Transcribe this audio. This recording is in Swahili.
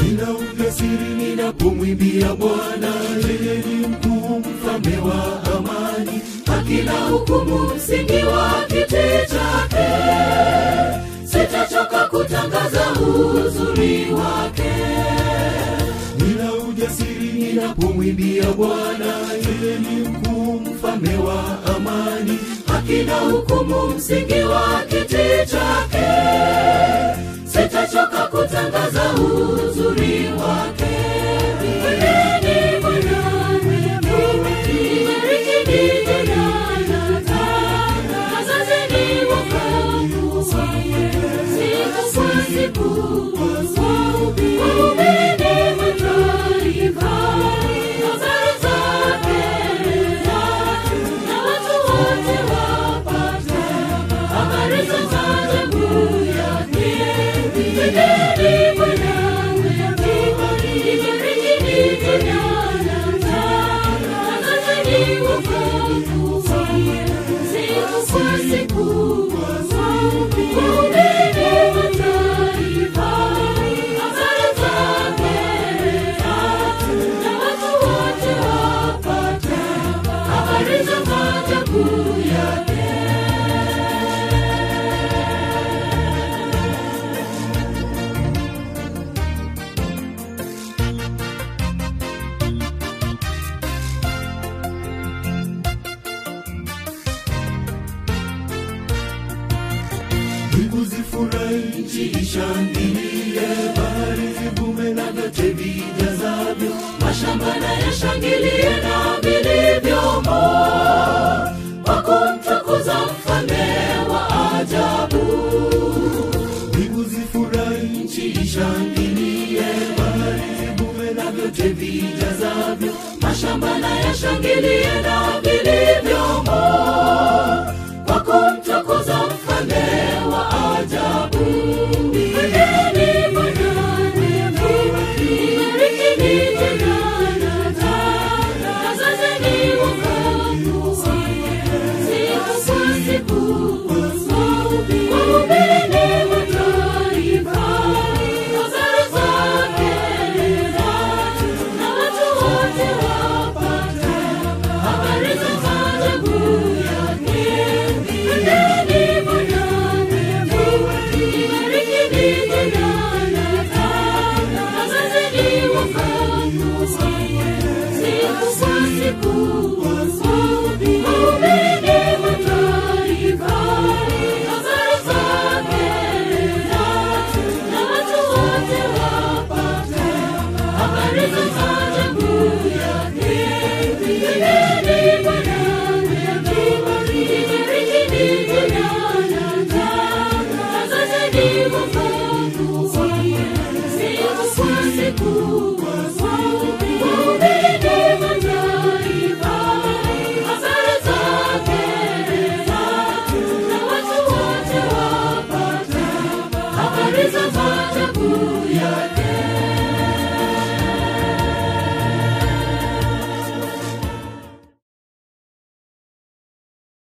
nina ujasiri ninapomwimbia Bwana, yeye ni mkuu, mfalme wa amani, haki na hukumu, msingi wa kiti chake. Sitachoka kutangaza uzuri wake, nina ujasiri ninapomwimbia Bwana, yeye ni mkuu, mfalme wa amani, haki na hukumu, msingi wa kiti chake. Sitachoka kutangaza uzuri wake. Mwimbieni Bwana, ibariki jina lake. Tangazeni wokovu wake, siku kwa siku. Wahubiri mataifa, habari zake, na watu wote wapate habari za maajabu yake. Mwimbieni Bwana, ibariki jina lake. Tangazeni wokovu wake, siku kwa siku. Wahubiri mataifa, habari zake, na watu wote wapate habari za maajabu yake. Mbingu zifurahi, nchi ishangilie, bahari zivume na vyote vijazavyo, mashamba na yashangilie na vilivyomo, kwa kumtukuza mfalme wa ajabu. Mbingu zifurahi, nchi ishangilie, bahari zivume na vyote vijazavyo, mashamba na yashangilie na vilivyomo